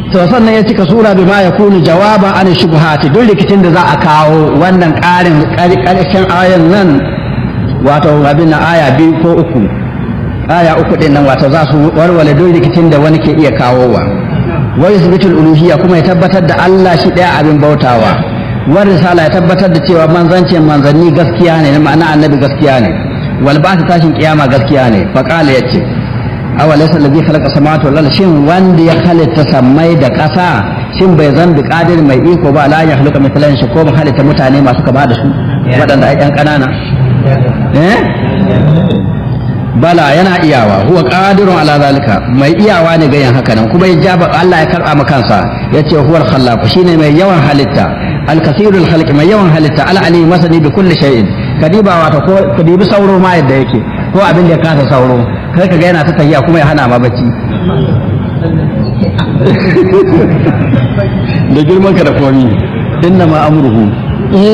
to sannan ya cika sura bima ya kunu jawaban an shubhati duk rikicin da za a kawo wannan ƙarin ƙarshen ayan nan wato abin aya biyu ko uku aya uku din nan wato za su warware duk rikicin da wani ke iya kawowa wa yusbitul uluhiyya kuma ya tabbatar da Allah shi ɗaya abin bautawa wa risala ya tabbatar da cewa manzancin manzanni gaskiya ne ma'ana annabi gaskiya ne wal ba'th tashin kiyama gaskiya ne fa qala yace awa laysa alladhi khalaqa samawati wal arda shin wanda ya halitta sammai da ƙasa shin bai zan bi qadir mai iko ba la ya khalaqa mithlan shi ko halitta mutane masu kama da su waɗanda ai ƴan ƙanana eh bala yana iyawa huwa qadirun ala zalika mai iyawa ne ga yin haka nan kuma ya jaba Allah ya karba maka kansa yace huwal khallaq shine mai yawan halitta al-kathirul khalq mai yawan halitta al-alim masani bi kulli shay'in kadiba wato ko kadibi sauro ma yadda yake ko abin da ya kasa sauro kai ka ga yana ta tahiya kuma ya hana ma bacci da girman ka da komi inna ma amruhu